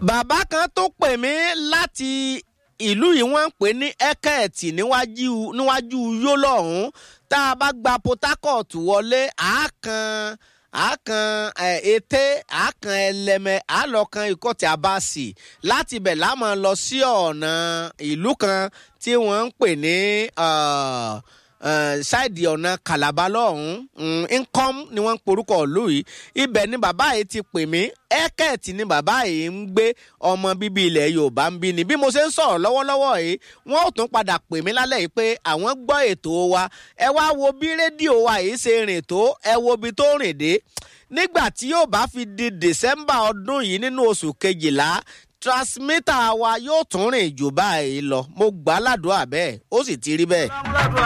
bàbá kan tó pè mí láti ìlú yìí wọ́n ń pè ní ẹ́kẹ́ẹ̀tì níwájú níwájú yólọ́hún tá a bá gba port harcourt wọlé àákan àákan ète àákan ẹlẹmẹ àlọkan ìkọtì abasi láti ibẹ̀ láàmú lọ sí ọ̀nà ìlú kan tí wọ́n ń pè ní ṣáìdì ọ̀nà kàlàbà lọ́hùn-ún income ni wọ́n ń porúkọ ìlú yìí ibẹ̀ ni bàbá yìí ti pè mí ẹ́kẹ̀tì ni bàbá yìí ń gbé ọmọ bíbí ilẹ̀ yorùbá ń bí ni bí mo ṣe ń sọ̀rọ̀ lọ́wọ́lọ́wọ́ yìí wọ́n ò tún padà pè mí lálẹ́ yìí pé àwọn gbọ́ ètò wa ẹ wá wo bí rédíò wa yìí ṣe rìn tó ẹ wo ibi tó rìn dé nígbà tí yóò bá fi di december ọdún yìí nínú oṣù kejìlá transmitter wa yóò tún rìn jù báyìí lọ mo gbà á ládùúgbà bẹ́ẹ̀ ó sì ti rí bẹ́ẹ̀.